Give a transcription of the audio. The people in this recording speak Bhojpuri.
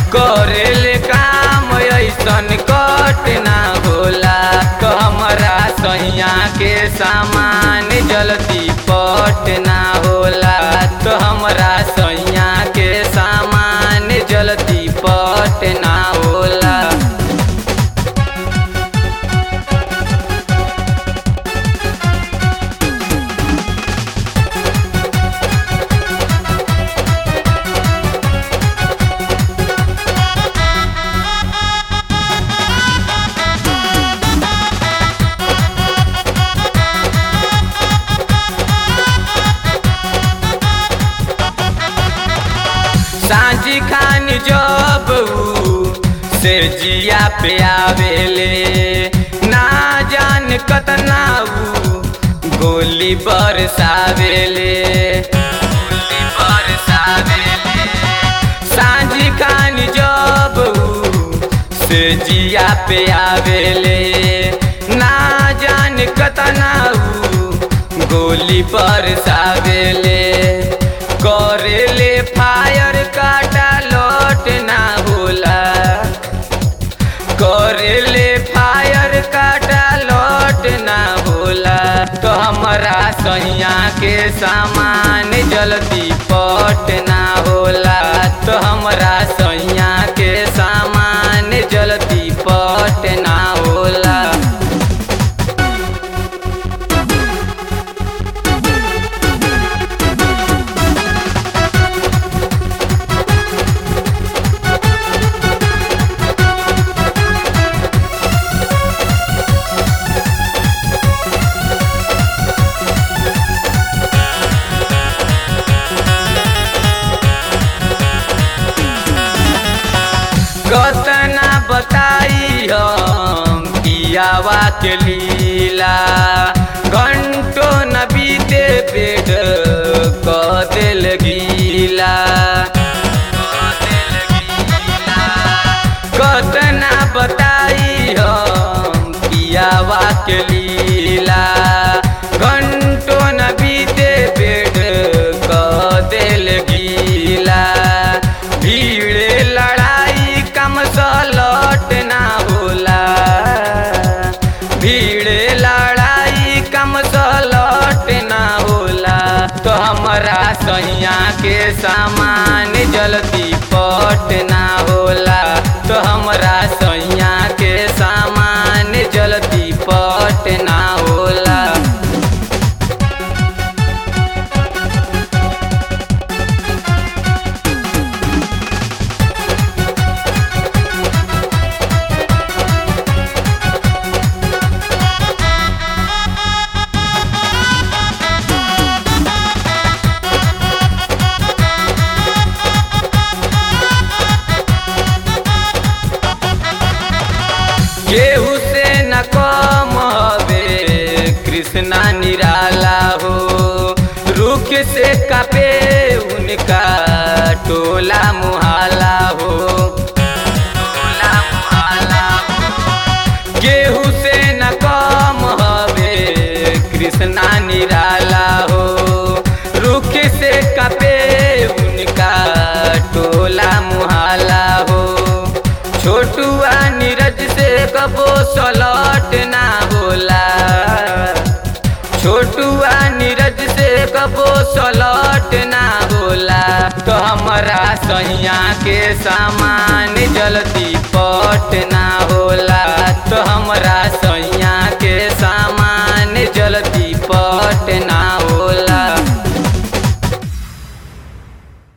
करेले काम ऐसन कट ना होला तो हमरा सैया के सामान जल्दी पट ना होला तो हमरा सैया के सामान जल्दी पट ना होला सांझी खान जब ऊ से जिया पे आवेले ना जान कतना ऊ गोली बरसावेले गोली बरसावेले सांझी खान जब ऊ से जिया पे आवेले ना जान कतना ऊ गोली बरसावेले करेले फायर काटा लौट ना होला करेले फायर काटा लौट ना होला तो हमरा सैया के सामान जल्दी पट ना होला तो हमरा सैया के सामान जल्दी पट ना होला कतना बताई हम पियावा के लीला घंटो न बीते पेट क दिल गीला कतना बताई हम पियावा के लीला घंटो न बीते पेट क दिल गीला भीड़ लड़ाई कम सलट ना होला भीड़ लड़ाई कम सलट ना होला तो हमरा सैया के सामान जल्दी पट ना होला तो हमरा सैया के सामान जल्दी पट ना होला केहू से न कम हवे कृष्णा निराला हो रुख से कपे उनका टोला मुहाला हो टोला मुहाला हो केहू से न कम हवे कृष्णा निराला हो रुख से कपे उनका टोला मुहाला हो छोटुआ नीरज से कबो सलट ना होला छोटुआ नीरज से कबो सलट ना होला तो हमरा सैया के सामान जल्दी पट ना होला तो हमरा सैया के सामान जल्दी पट ना